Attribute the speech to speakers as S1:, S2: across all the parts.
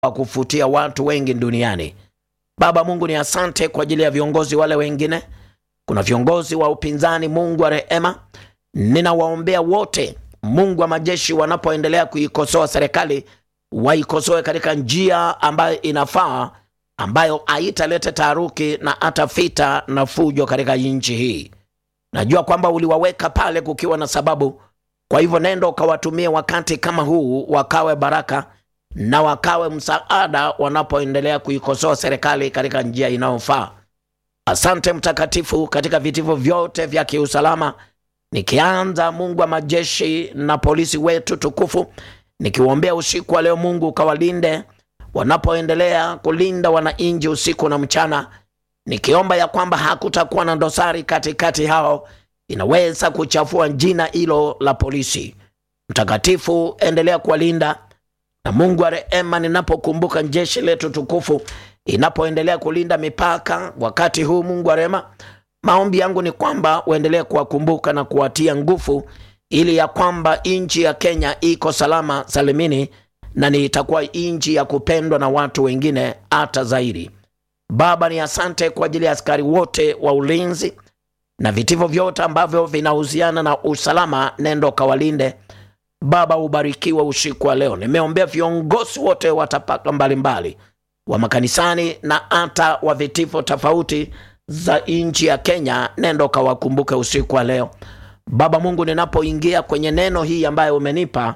S1: wa kufutia watu wengi duniani. Baba Mungu, ni asante kwa ajili ya viongozi wale wengine. Kuna viongozi wa upinzani, Mungu wa rehema, ninawaombea wote, Mungu wa majeshi, wanapoendelea kuikosoa serikali, waikosoe katika njia ambayo inafaa, ambayo haitaleta taharuki na hata vita na fujo katika nchi hii. Najua kwamba uliwaweka pale kukiwa na sababu. Kwa hivyo nendo ukawatumie wakati kama huu, wakawe baraka na wakawe msaada wanapoendelea kuikosoa serikali katika njia inayofaa. Asante Mtakatifu, katika vitivo vyote vya kiusalama, nikianza Mungu wa majeshi na polisi wetu tukufu, nikiwaombea usiku wa leo, Mungu ukawalinde wanapoendelea kulinda wananchi usiku na mchana, nikiomba ya kwamba hakutakuwa na dosari katikati hao inaweza kuchafua jina hilo la polisi. Mtakatifu, endelea kuwalinda na Mungu wa rehema, ninapokumbuka jeshi letu tukufu inapoendelea kulinda mipaka wakati huu, Mungu wa rehema, maombi yangu ni kwamba uendelee kuwakumbuka na kuwatia nguvu, ili ya kwamba nchi ya Kenya iko salama salimini, na ni itakuwa nchi ya kupendwa na watu wengine hata zaidi. Baba, ni asante kwa ajili ya askari wote wa ulinzi na vitivo vyote ambavyo vinahusiana na usalama, nendo kawalinde Baba. Ubarikiwe usiku wa leo. Nimeombea viongozi wote wa tabaka mbalimbali wa makanisani na hata wa vitivo tofauti za nchi ya Kenya, nendo kawakumbuke usiku wa leo Baba Mungu. Ninapoingia kwenye neno hii ambayo umenipa,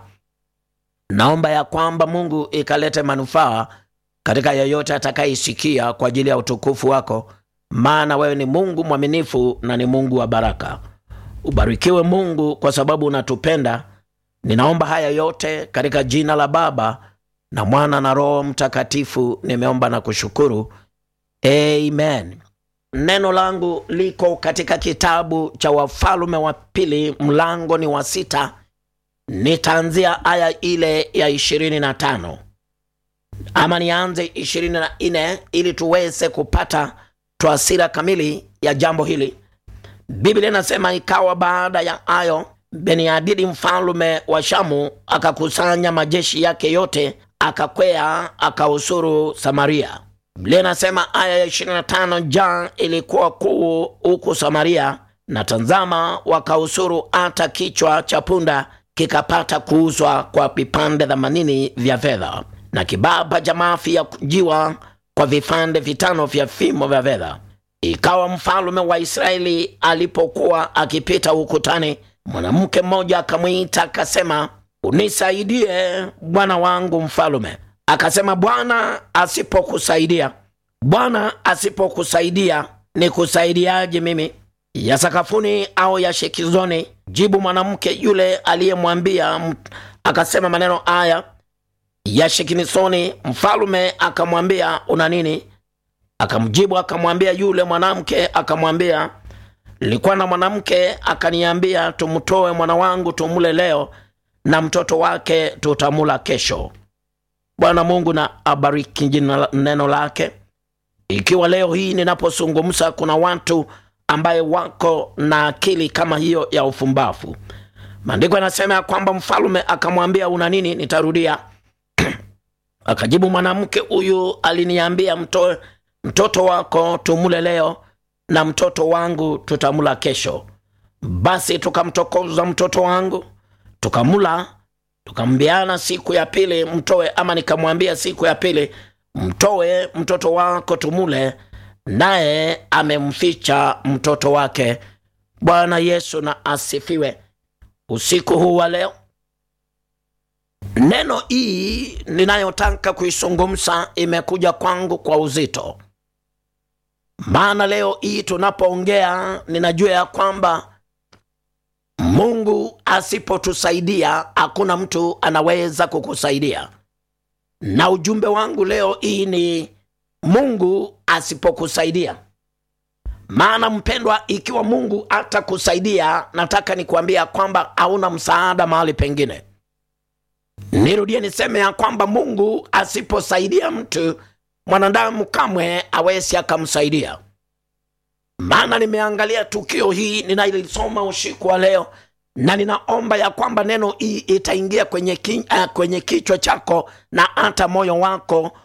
S1: naomba ya kwamba Mungu ikalete manufaa katika yeyote atakayeisikia kwa ajili ya utukufu wako maana wewe ni Mungu mwaminifu na ni Mungu wa baraka. Ubarikiwe Mungu kwa sababu unatupenda. Ninaomba haya yote katika jina la Baba na Mwana na Roho Mtakatifu, nimeomba na kushukuru, amen. Neno langu liko katika kitabu cha Wafalme wa Pili, mlango ni wa sita. Nitaanzia aya ile ya ishirini na tano ama nianze ishirini na nne ili tuweze kupata twasira kamili ya jambo hili. Biblia inasema ikawa baada ya hayo, Beniadidi mfalume wa Shamu akakusanya majeshi yake yote, akakwea akausuru Samaria. Biblia inasema aya ya 25, njaa ilikuwa kuu huku Samaria, na tazama, wakausuru hata kichwa cha punda kikapata kuuzwa kwa vipande themanini vya fedha, na kibaba cha mafi ya jiwa kwa vipande vitano vya fimo vya fedha. Ikawa mfalume wa Israeli alipokuwa akipita ukutani, mwanamke mmoja akamwita akasema, unisaidie bwana wangu mfalume. Akasema, Bwana asipokusaidia, Bwana asipokusaidia nikusaidiaje mimi? Ya sakafuni au ya shekizoni? Jibu mwanamke yule aliyemwambia akasema maneno haya ya shekinisoni. Mfalume akamwambia una nini? Akamjibu akamwambia yule mwanamke akamwambia, nilikuwa na mwanamke akaniambia, tumtoe mwana wangu tumule leo na mtoto wake tutamula kesho. Bwana Mungu na abariki jina neno lake. Ikiwa leo hii ninapozungumza kuna watu ambaye wako na akili kama hiyo ya ufumbafu, maandiko yanasema ya kwamba mfalume akamwambia una nini? Nitarudia. Akajibu mwanamke huyu aliniambia, mtoe mtoto wako tumule leo na mtoto wangu tutamula kesho. Basi tukamtokoza mtoto wangu tukamula, tukambiana siku ya pili mtoe, ama nikamwambia siku ya pili mtoe mtoto wako tumule, naye amemficha mtoto wake. Bwana Yesu na asifiwe. Usiku huu wa leo neno hii ninayotaka kuizungumza imekuja kwangu kwa uzito, maana leo hii tunapoongea, ninajua ya kwamba Mungu asipotusaidia hakuna mtu anaweza kukusaidia, na ujumbe wangu leo hii ni Mungu asipokusaidia. Maana mpendwa, ikiwa Mungu atakusaidia, nataka nikuambia kwamba hauna msaada mahali pengine. Nirudie niseme ya kwamba Mungu asiposaidia mtu, mwanadamu kamwe awezi akamsaidia. Maana nimeangalia tukio hii ninailisoma usiku wa leo, na ninaomba ya kwamba neno hii itaingia kwenye, ki, uh, kwenye kichwa chako na hata moyo wako